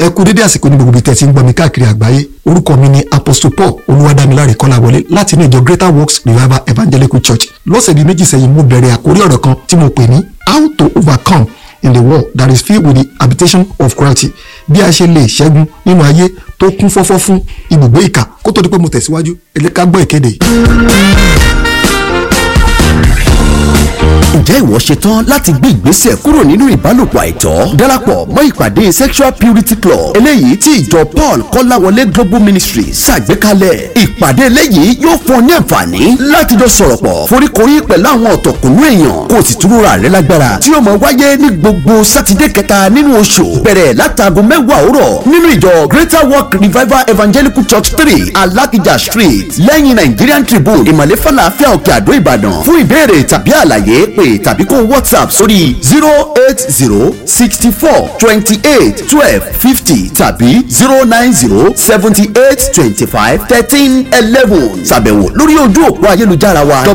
ẹ kú dédé àsìkò ní gbogbo ibi tẹ́ ti ń gbọ́ mi káàkiri àgbáyé orúkọ mi ni apostle paul olúwadámiláre kọ́láwọlé láti inú ìjọ greater works revival evangelical church lọ́sẹ̀ bíi méjì sẹ́yìn mo bẹ̀rẹ̀ àkórí ọ̀rọ̀ kan tí mo pè ní how to overcome in the world that is filled with the habitation of cruelty bí a ṣe lè ṣẹ́gun nínú ayé tó kún fọ́fọ́ fún ibùgbé ìkà kó tó di pé mo tẹ̀síwájú ẹ jẹ́ ká gbọ́ ìkéde yìí. ǹjẹ́ ìwọ ṣetán láti gbé ìgbésẹ̀ kúrò nínú ìbálòpọ̀ àìtọ́ darapọ̀ mọ́ ìpàdé sexual purity club eléyìí tí ìjọ paul kọ́láwọlé global ministry ṣàgbékalẹ̀ ìpàdé eléyìí yóò fún ọ ní àǹfààní láti jọ sọ̀rọ̀ pọ̀ foríkorí pẹ̀lú àwọn ọ̀tọ̀kùnú èèyàn kó o sì túnra rẹ lágbára tí ó máa wáyé ní gbogbo sátidé kẹta nínú oṣù bẹ̀rẹ̀ látago mẹ́wàá òwúrọ̀ nínú ìjọ greater work revival evangelical church three alakija street lẹ́yìn nigerian tribune ìmọ̀lẹ́ falafel òkè àdó ìbàdàn fún ìbéèrè tàbí àlàyé pé tàbí kó whatsapp sórí zero eight zero sixty four twenty eight twelve fifty tàbí zero nine zero seventy eight twenty five thirteen eleven ṣàbẹ̀wò lórí ojú òpó ayélujára wa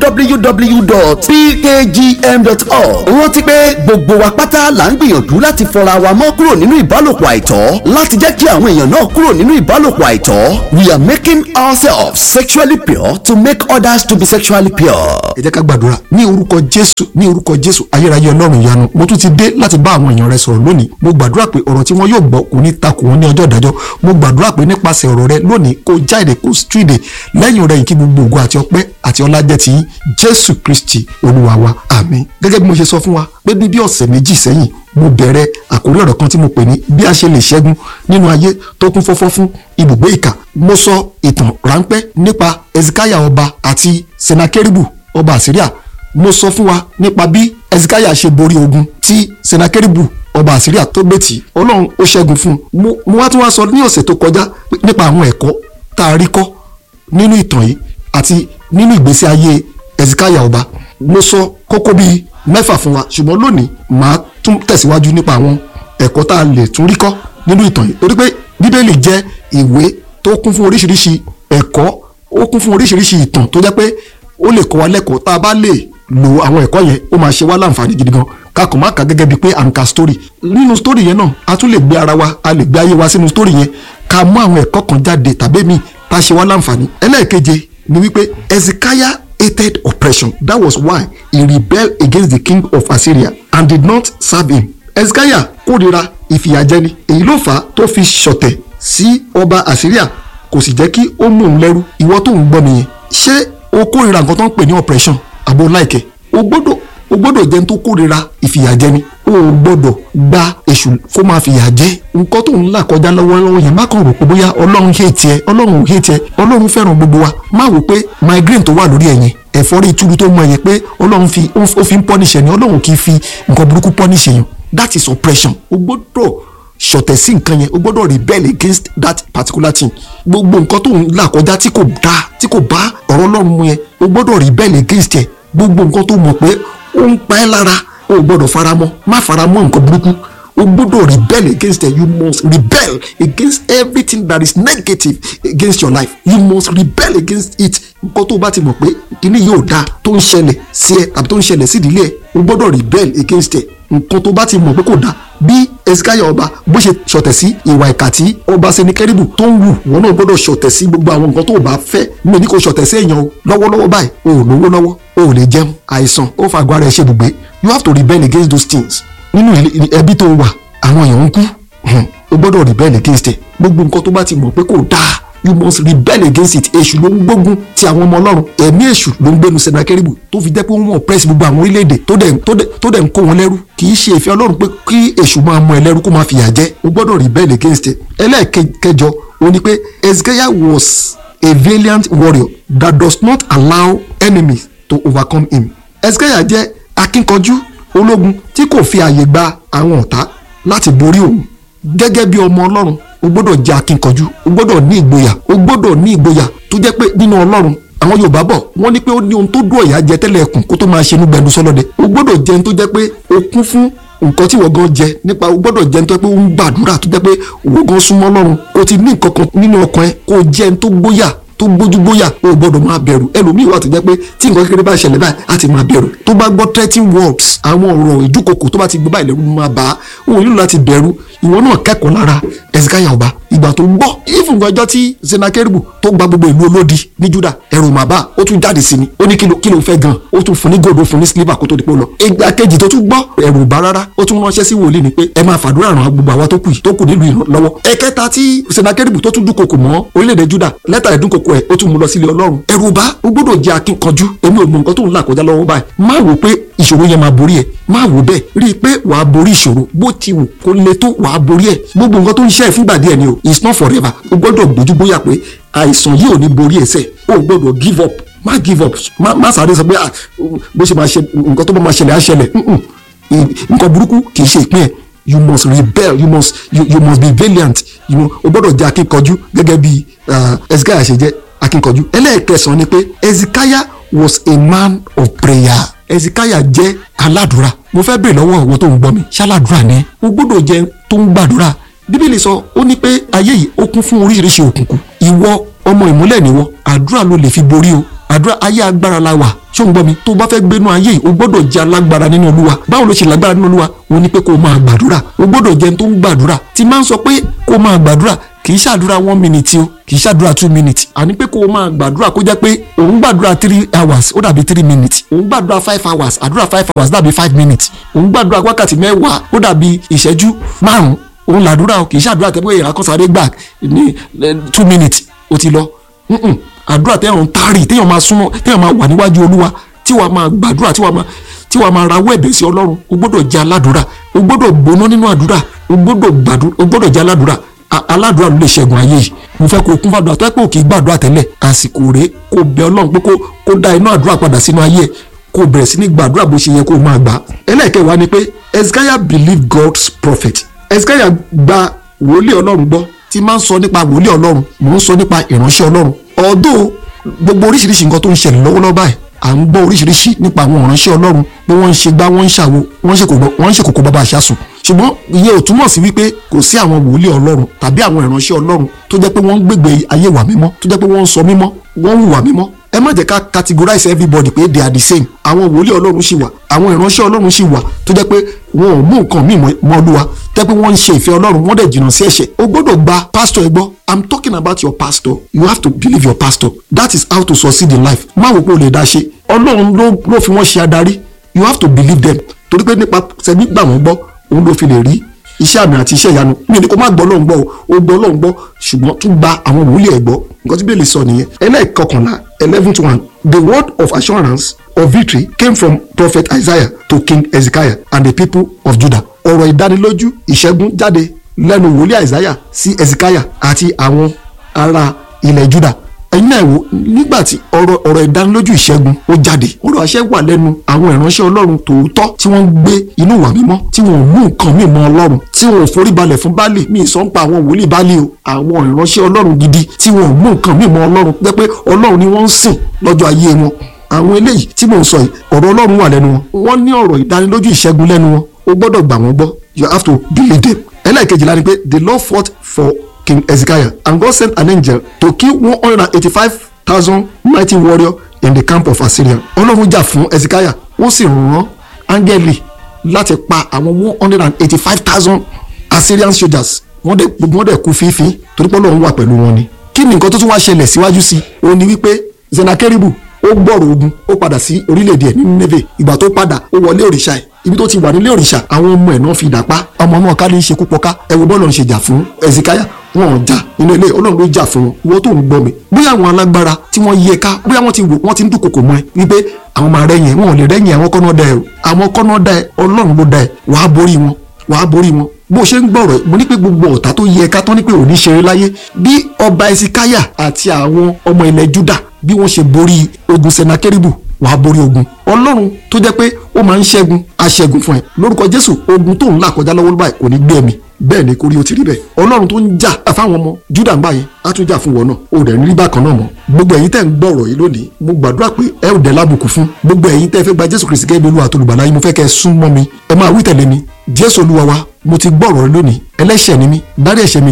www.pkgm.org rántí pé gbogbo wa pátá là ń gbìyànjú láti fọra wa mọ́ kúrò nínú ìbálòpọ̀ àìtọ́ láti jẹ́ kí àwọn èèyàn náà kúrò nínú ìbálòpọ̀ àìtọ́ we are making ourselves sexually pure to make others to be sexually pure. ẹ jẹ́ ká gbàdúrà ní orúkọ jésù ní orúkọ jésù ayérayé ọlọ́run ìyanu mo tún ti dé láti bá àwọn èèyàn rẹ sọ̀rọ̀ lónìí mo gbàdúrà pé ọ̀rọ̀ tí wọ́n yóò gbọ́ kò ní takò wọ́n ní ọjọ́ ìdájọ́ mo gbàdúrà pé nípasẹ̀ ọ̀rọ̀ rẹ lónìí kó jáde kó stríde lẹ́yìn rẹ̀ kí gbogbo ògo àti ọpẹ́ àti ọlá jẹ́ ti yín jésù kristi olúwa wa àmín gẹ́gẹ́ bí mo ṣe sọ fún wa pé ní bí ọ̀sẹ̀ méjì sẹ́yìn mo bẹ̀rẹ̀ àkórí ọ̀rọ̀ kan tí mo pè ní bí a ṣe lè ṣẹ́gun nínú ayé tó kún fọ́fọ́ fún ibùgbé ìkà mo sọ ìtàn ráńpẹ́ nípa ezekiah ọba àti senakeribu ọba àsíríà mo sọ fún wa nípa bí ezekiah ṣe borí ogun tí senakeribu ọba àsíríà tó gbé tì ọlọ́run ó ṣẹ́gun fún un mo wá tún wá sọ ní ọ̀sẹ̀ tó kọjá nípa àwọn ẹ̀kọ́ tá a rí kọ́ nínú ìtàn yìí àti nínú ìgbésí ayé ezekiah ọba mo sọ kókó bíi mẹ́fà fún wa ṣùgbọ́n lónìí màá tún tẹ̀síwájú nípa àwọn ẹ̀kọ́ tá a lè tún rí kọ́ nínú ìtàn yìí torí pé bíbélì jẹ́ ìwé tó kún fún oríṣiríṣi ẹ̀kọ́ ó kún fún oríṣiríṣi ìtàn tó jẹ́ pé ó lè kọ́ wa lẹ́kọ̀ọ́ tá a bá lè lo àwọn ẹ̀kọ́ yẹn ó máa ṣe wá láǹfààní gidi gan kakọ̀ má kà gẹ́gẹ́ bíi pé à ń ka story nínú story yẹn náà a tún lè gbé ara wa a lè gbé ayé wa sínú story yẹn ká mú àwọn ẹ̀kọ́ kan jáde tàbí mi tá a ṣe wá láǹfààní ẹlẹ́ẹ̀keje ni wípé Ezekiah hated oppression that was why he rebelled against the king of Assyria and did not serve him Ezekiah kórìíra ìfìyàjẹni èyí ló fà á tó fi ṣọ̀tẹ̀ sí ọba Assyria kò sì jẹ́ kí ó mú un lẹ́rú ìwọ tó ń gbọ́ nìyẹn ṣé o kórìíra nǹkan tó ń pè ní oppression àbò láìkẹ́ o gbọ́dọ̀ o gbọ́dọ̀ jẹ́ tó kórìíra ìfìyàjẹni o gbọ́dọ̀ gba èṣù kó máa fìyà jẹ nǹkan tó ń là kọjá lọ́wọ́lọ́wọ́ yẹn má kàn rò pé bóyá ọlọ́run hate tiẹ̀ ọlọ́run ò hate tiẹ̀ ọlọ́run fẹ́ràn gbogbo wa má wò pé migraine tó wà lórí ẹ̀yìn ẹ̀fọ́rí ìtúrú tó mọ ẹ̀yẹ pé ọlọ́run fi ó fi ń punish ẹni ọlọ́run kì í fi nǹkan burúkú punish èèyàn that is oppression o gbọ́dọ̀ ṣọ̀tẹ̀ sí nǹkan yẹn o gbọ́dọ̀ rebel against that particular thing gbogbo nǹkan tó ń là kọjá tí kò dá tí kò bá ọ̀rọ̀ ọlọ́run mu yẹn o gbọ́dọ̀ rebel against ẹ̀ gbogbo nǹkan tó mọ̀ pé ó ń pa ẹ́ lára o gbọ́dọ̀ faramọ́ má faramọ́ nǹkan burúkú o gbọ́dọ̀ rebel against it you must rebel against everything that is negative against your life you must rebel against it nǹkan tó bá ti mọ̀ pé kíní yóò dáa tó ń ṣẹlẹ̀ sí ẹ tàbí tó ń ṣẹlẹ̀ sí ìdílé ẹ o gbọ́dọ̀ rebel against it nǹkan tó bá ti mọ̀ pé kò dáa bí ezekiah ọba bó ṣe ṣọ̀tẹ̀ sí ìwà ìkà tí ọba senikẹ́rìbù tó ń wù wọn náà gbọ́dọ̀ ṣọ̀tẹ̀ sí gbogbo àwọn nǹkan tó bá fẹ́ mi ní kò ṣọ̀tẹ̀ sí èèyàn o lọ́wọ́lọ́wọ́ báyìí o ò lówó lọ́wọ́ o ò lè jẹun àìsàn ó fa àgọ́ ara ẹ̀ ṣe ibùgbé you have to rebel against those things nínú ẹbí tó wà àwọn èèyàn ń kú o gbọ́dọ̀ rebel against ẹ̀ gbogbo nǹkan tó bá ti mọ̀ pé kò dáa you must rebel against it èṣù ló ń gbógun ti àwọn ọmọ ọlọ́run ẹ̀mí èṣù ló ń gbénu senakeribu tó fi jẹ́ pé wọ́n oppress gbogbo àwọn orílẹ̀-èdè tó dẹ̀ ń kó wọn lẹ́rú kì í ṣe ìfẹ́ ọlọ́run pé kí èṣù máa mú ẹ lẹ́rú kó máa fìyà jẹ o gbọ́dọ̀ rebel against it ẹlẹ́ẹ̀kẹjọ o ní pé Ezekiah was a valiant warrior that does not allow enemies to overcome him Ezekiah jẹ́ akínkanjú ológun tí kò fi àyè gba àwọn ọ̀tá láti borí òun gẹ́gẹ́ bí ọmọ ọlọ́run o gbọ́dọ̀ jẹ́ akínkanjú o gbọ́dọ̀ ní ìgboyà o gbọ́dọ̀ ní ìgboyà tó jẹ́ pé nínú ọlọ́run àwọn yorùbá bọ̀ wọ́n ní pé ó ní ohun tó dùn ọ̀yà jẹ tẹ́lẹ̀ ẹkùn kó tó máa ṣe inú gbẹnu sọlọ́dẹ o gbọ́dọ̀ jẹ́ ohun tó jẹ́ pé o kún fún nǹkan tí wọ́n gan jẹ nípa o gbọ́dọ̀ jẹ́ ohun tó jẹ́ pé o ń gbàdúrà tó jẹ́ pé wọ́n gan súnmọ́ ọlọ́run o ti ní nǹkan kan nínú ọkàn ẹ kó o jẹ́ ohun tó gbóyà tó gbójúgbóyà o ò gbọ́dọ̀ máa bẹ̀rù ẹlòmíì wà tó jẹ́ pé tí nǹkan kékeré bá ṣẹlẹ̀ báyìí á ti máa bẹ̀rù tó bá gbọ́ threatening words àwọn ọ̀rọ̀ ìdúkokò tó bá ti gbọ́ báyìí lẹ́rù máa bá a òun nílò láti bẹ̀rù ìwọ náà kẹ́kọ̀ọ́ lára Hezekiah ọba ìgbà tó gbọ́ ìfún ọjọ́ tí senakeribu tó gba gbogbo ìlú olódi ní Juda ẹ̀rù màbá ó tún jáde sí ni ó ní kí ló fẹ́ gan ó tún fún ní gòdó fún ní sílíbà kó tó di pé ó lọ ìgbà kejì tó tún gbọ́ ẹ̀rù bá rárá ó tún ránṣẹ́ sí wòlíì ni pé ẹ máa fàdúrà ràn gbogbo àwa tó kù tó kù nílùú ìran lọ́wọ́ ẹ̀kẹta tí senakeribu tó tún dúnkokò mọ́ orílẹ̀-èdè Juda lẹ́tà ẹ̀dúnkokò ẹ̀ ó tún mú lọ sílé Ọlọ́run ẹ̀rù bá ó gbọ́dọ̀ jẹ́ akínkanjú èmi ò mọ nǹkan tó ń là kọjá lọ́wọ́ báyìí má wò pé ìṣòro yẹn máa borí ẹ má wò bẹ́ẹ̀ rí i pé wàá borí ìṣòro bó ti wù kó le tó wàá borí ẹ gbogbo nǹkan tó ń ṣe ẹ fúngbà díẹ̀ ni o it's not forever o gbọ́dọ̀ gbójú bóyá pé àìsàn yìí ò ní borí ẹsẹ̀ o gbọ́dọ̀ give up má give up má má sáré sọ pé bó ṣe máa ṣe nǹkan tó bá máa ṣẹlẹ̀ á ṣẹlẹ̀ nǹkan burúkú kì í ṣe ìpín ẹ̀ you must rebel you must you, you must be valiant you know, o gbọ́dọ̀ jẹ́ akínkanjú gẹ́gẹ́ bí Hezekiah ṣe jẹ́ akínkanjú ẹlẹ́ẹ̀kẹsàn-án ni pé Hezekiah was a man of prayer Hezekiah jẹ́ aládùúrà mo fẹ́ bèrè lọ́wọ́ ìwọ tó ń gbọ́ mi ṣáládùúrà ni o gbọ́dọ̀ jẹ́ tó ń gbàdúrà bíbélì sọ ó ní pé ayé yìí ó kún fún oríṣiríṣi òkùnkùn ìwọ ọmọ ìmúlẹ̀ níwọ àdúrà ló lè fi borí o àdúrà ayé agbára la wà ṣó ń gbọ́ mi tó bá fẹ́ gbénú ayé yìí o gbọ́dọ̀ jẹ́ alágbára nínú olúwa báwo ló ṣe lágbára nínú olúwa o ní pé kó o máa gbàdúrà o gbọ́dọ̀ jẹ́ tó ń gbàdúrà tí máa ń sọ pé kó o máa gbàdúrà kì í ṣàdúrà one minute o kì í ṣàdúrà two minutes àní pé kó o máa gbàdúrà kó jẹ́ pé òun gbàdúrà three hours ó dàbí three minutes òun gbàdúrà five hours àdúrà five hours dàbí five minutes òun gbàdúrà wákàtí mẹ́wàá ó dàbí ìṣẹ́jú márùn-ún òun làdúrà o kì í ṣàdúrà tẹ́ pé ìyàrá kan sáré gbà ní two minutes ó ti lọ àdúrà téèyàn ń tárì téèyàn máa súnmọ́ téèyàn máa wà níwájú olúwa tí wàá máa gbàdúrà tí wàá máa tí wàá máa rawọ́ ẹ̀bẹ̀ sí ọlọ́run o gbọ́dọ̀ jẹ́ aládùúrà o gbọ́dọ̀ gbóná nínú àdúrà o gbọ́dọ̀ gbàdúrà o gbọ́dọ̀ jẹ́ aládùúrà aládùúrà ló lè ṣẹ́gun ayé yìí mo fẹ́ kó o kún fàdúrà tó ẹ́ pé o kì í gbàdúrà tẹ́lẹ̀ àsìkò rèé kó o bẹ ọlọ́run pé kó dá iná àdúrà padà sínú ayé ẹ̀ kó o bẹ̀rẹ̀ sí ní gbàdúrà bó ṣe yẹ kó o máa gbà ẹlẹ́ẹ̀kẹwàá ni pé Hezekiah believed God's prophet Hezekiah gba wòlíì ọlọ́run gbọ́ tí máa ń sọ nípa wòlíì ọlọ́run mò ń sọ nípa ìránṣẹ́ ọlọ́run ọ̀dọ́ gbogbo oríṣiríṣi nǹkan tó ń ṣẹlẹ̀ lọ́wọ́lọ́wọ́ báyìí à ń gbọ́ oríṣiríṣi nípa àwọn ìránṣẹ́ ọlọ́run pé wọ́n ń ṣe gbá wọ́n ń ṣàwo wọ́n ń ṣe kòkó bàbá àṣàsùn ṣùgbọ́n ìyẹn ò túmọ̀ sí wípé kò sí àwọn wòlíì ọlọ́run tàbí àwọn ìránṣẹ́ ọlọ́run tó jẹ́ pé wọ́n ń gbègbè ayé wà mímọ́ tó jẹ́ pé wọ́n ń sọ mímọ́ wọ́n ń hùwà mímọ́ ẹ má jẹ́ ká categorize everybody pé they are the same àwọn wòlíì ọlọ́run ṣì wà àwọn ìránṣẹ́ ọlọ́run ṣì wà tó jẹ́ pé wọn ò mú nǹkan míì mọ́ olúwa tẹ́ pé wọ́n ń ṣe ìfẹ́ ọlọ́run wọ́n dẹ̀ jìnnà sí ẹ̀ṣẹ̀ o gbọ́dọ̀ gba pastor ẹ gbọ́ i'm talking about your pastor you have to believe your pastor that is how to succeed in life má wò pé o lè dá ṣe ọlọ́run ló fi wọ́n ṣe adarí you have to believe them torí pé nípa sẹ́ni gbà wọ́n gbọ́ òun ló fi lè rí iṣẹ́ àmì àti iṣẹ́ ìyanu mi ni kò má gbọ́ lọ́hùn gbọ́ o gbọ́ lọ́hùn gbọ́ ṣùgbọ́n tún gba àwọn wòlíì ẹ̀ gbọ́ nǹkan tí bẹ́ẹ̀lì sọ nìyẹn ẹlẹ́ẹ̀kọkànlá eleven to one the word of assurance of victory came from prophet Isaiah to king Hezekiah and the people of Judah ọ̀rọ̀ ìdánilójú ìṣẹ́gun jáde lẹ́nu wòlíì Isaiah sí Hezekiah àti àwọn ará ilẹ̀ Judah ẹ̀yin náà wò nígbà tí ọ̀rọ̀ ọ̀rọ̀ ìdánilójú ìṣẹ́gun ó jáde ọ̀rọ̀ àṣẹ wà lẹ́nu àwọn ìránṣẹ́ ọlọ́run tòótọ́ tí wọ́n ń gbé inú ìwà mímọ́ tí wọ́n ò mú nǹkan míì mọ́ ọlọ́run tí wọ́n ò forí balẹ̀ fún baálé mi sọ ń pa àwọn wòlíì baálé o àwọn ìránṣẹ́ ọlọ́run gidi tí wọ́n ò mú nǹkan míì mọ́ ọlọ́run jẹ́ pé ọlọ́run ni wọ́n ń sìn lọ́jọ́ ayé wọn àwọn eléyìí tí mò ń sọ yìí ọ̀rọ̀ ọlọ́run wà lẹ́nu wọn wọ́n ní ọ̀rọ̀ ìdánilójú ìṣẹ́gun lẹ́nu wọn o gbọ́dọ̀ gbà wọ́n gbọ́ you have to believe them ẹlẹ́ẹ̀kejìlá ni pé the Lord fought for King Hezekiah and God sent an angel to kill one hundred and eighty-five thousand mighty warrior in the camp of Assyria ọlọ́run jà fún Hezekiah ó sì rán áńgẹ́lì láti pa àwọn one hundred and eighty-five thousand Assyrian soldiers wọ́n dẹ̀ gbogbo wọn dẹ̀ kú fífi torí pé ọlọ́run wà pẹ̀lú wọn ni kí ni nǹkan tó tún wá ṣẹlẹ̀ síwájú sí i ó ní wípé Senakeribu ó gbọ́rọ̀ ogun ó padà sí orílẹ̀-èdè ẹ̀ ní Nineve ìgbà tó padà ó wọlé òrìṣà ẹ̀ ibi tó ti wà nílé òrìṣà àwọn ọmọ ẹ̀ náà fi dà pa ọmọ náà ká ní í ṣe kú pọ́ká ẹ wo bọ́ọ̀lù ń ṣe jà fún Hezekiah wọn ò jà nínú ilé ọlọ́run ló jà fún wọn ìwọ tó ń gbọ́ mi bóyá àwọn alágbára tí wọ́n yẹ ká bóyá wọ́n ti wò wọ́n ti ń dúnkokò mọ́ ẹ wípé àwọn máa rẹ́yìn wọn ò lè rẹ́yìn àwọn kọ́nà dá ẹ o àwọn kọ́nà dá ẹ ọlọ́run ló dá ẹ wàá borí wọn wàá borí wọn bó ṣe ń gbọ̀rọ̀ mo ní pé gbogbo ọ̀tá tó yẹ ká tán ní pé òní ṣeré láyé bí ọba Hezekiah àti àwọn ọmọ ilẹ̀ Judah bí wọ́n ṣe borí ogun Senakeribu wàá borí ogun ọlọ́run tó jẹ́ pé ó máa ń ṣẹ́gun aṣẹ́gun fún ẹ lórúkọ jésù ogun tó ń là kọjá lọ́wọ́ báyìí kò ní gbé ẹ̀mí bẹ́ẹ̀ ni kò rí o ti rí bẹ́ẹ̀ ọlọ́run tó ń jà fáwọn ọmọ júdà ń gbà yẹn á tún jà fún wọn náà ó dẹ̀ rí bákan náà mọ́ gbogbo ẹ̀yin tẹ́ ń gbọ́ ọ̀rọ̀ yìí lónìí mo gbàdúrà pé ẹ ò dẹ̀ lábùkù fún gbogbo ẹ̀yin tẹ́ fẹ́ gba jésù kristi gẹ́gẹ́ bí olúwa tó lùgbàlà yín mo fẹ́ kẹ́ ẹ sún mọ́ mi ẹ máa wí tẹ̀lé mi jésù olúwa wa mo ti gbọ́ ọ̀rọ̀ rẹ lónìí ẹlẹ́ṣẹ̀ ni mí dárí ẹ̀ṣẹ̀ mi jì mí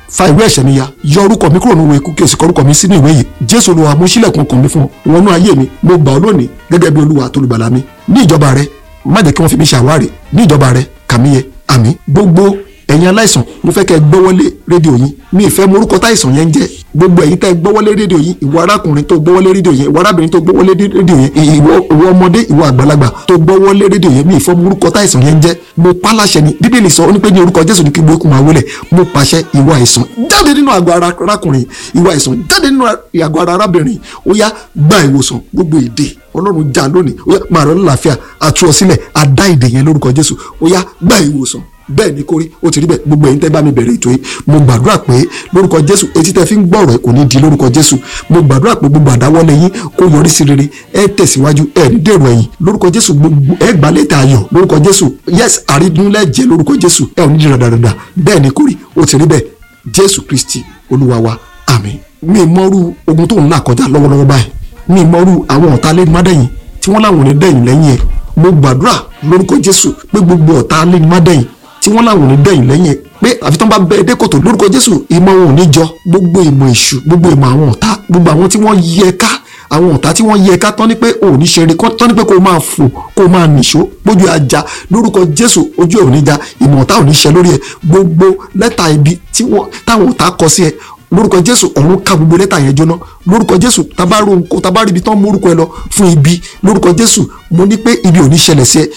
fa ìwé ẹ̀ṣẹ̀ mi ya yọ orúkọ mi kúrò nínú ìwé ikú kí o sì kọ orúkọ mi sínú ìwé yìí jésù olúwa mo ṣílẹ̀kùn ọkàn mi fún ọ wọnú ayé mi mo gbà ọ́ lónìí gẹ́gẹ́ bí olúwa àtolùgbàlà mi ní ìjọba rẹ má jẹ́ kí wọ́n fi mi ṣàwárí ní ìjọba rẹ kàmí yẹ àmín gbogbo ẹ̀yin aláìsàn mo fẹ́ kẹ́ ẹ gbọ́wọ́lé rédíò yín mi ì fẹ́ mọ orúkọ táìsàn yẹn ń jẹ́ gbogbo ẹ̀yin tẹ́ ẹ gbọ́wọ́lé rédíò yín ìwọ arákùnrin tó gbọ́wọ́lé rédíò yẹn ìwọ arábìnrin tó gbọ́wọ́lé rédíò yẹn ìwọ ìwọ ọmọdé ìwọ àgbàlagbà tó gbọ́wọ́lé rédíò yẹn mi ì fẹ́ mọ orúkọ táìsàn yẹn ń jẹ́ mo pa láṣẹ ni bíbélì sọ ó ní pé ní orúkọ jésù ní kí gbogbo máa wọlé mo pàṣẹ ìwọ àìsàn jáde nínú àgọ́ ara arákùnrin ìwọ àìsàn jáde nínú àgọ́ ara arábìnrin ó yá gba ìwòsàn gbogbo èdè ọlọ́run já lónìí ó yá máa rọ lálàáfíà àtú ọ sílẹ̀ àdá ìdè yẹn lórúkọ jésù ó yá gba ìwòsàn bẹ́ẹ̀ ni kórí ó ti rí bẹ́ẹ̀ gbogbo ẹ̀yin tẹ́ bá mi bẹ̀rẹ̀ ètò yìí mo gbàdúrà pé lórúkọ jésù etí tẹ́ fi ń gbọ́ ọ̀rọ̀ ẹ̀ kò ní di lórúkọ jésù mo gbàdúrà pé gbogbo àdáwọ́lé yín kó yọrí sí rere ẹ tẹ̀síwájú ẹ ní dèrò ẹ̀yìn lórúkọ jésù gbogbo ẹ gbà lẹ́tà ayọ̀ lórúkọ jésù yes àrídúnlẹ̀ jẹ́ lórúkọ jésù ẹ ò ní di ràdàràdà bẹ́ẹ̀ ni kórí ó ti rí bẹ́ẹ̀ jésù kristi olúwa wa àmín mi mọ́rú ogun tó ń là kọjá lọ́wọ́lọ́wọ́ báyìí mi mọ́rú àwọn ọ̀tá lẹ́nu mádẹ́yìn tí wọ́n láwọn ò ní dẹ̀yìn lẹ́yìn ẹ̀ mo gbàdúrà lórúkọ jésù pé gbogbo ọ̀tá lẹ́nu mádẹ́yìn tí wọ́n láwọn ò ní dẹ̀yìn lẹ́yìn ẹ̀ pé àfi tán bá bẹ ẹdẹ kòtò lórúkọ jésù ìmọ̀ wọn ò ní jọ gbogbo ìmọ̀ èṣù gbogbo ìmọ̀ àwọn ọ̀tá gbogbo àwọn tí wọ́n yẹ ká àwọn ọ̀tá tí wọ́n yẹ ká tán ní pé ò ní ṣeré tán ní pé kó o máa fò kó o máa nìṣó gbójú ajá lórúkọ jésù ojú ẹ̀ ò ní já ìmọ̀ ọ̀tá ò ní ṣe lórí ẹ̀ gbogbo lẹ́tà ibi táwọn ọ̀tá kọ sí ẹ lórúkọ jésù ọ̀run ká gbogbo lẹ́tà yẹn jóná lórúkọ jésù tabaru nko tabari ibi tán mórúkọ ẹ lọ fún ibi lórúkọ jésù mo ní pé ibi ò ní ṣẹlẹ̀ sí ẹ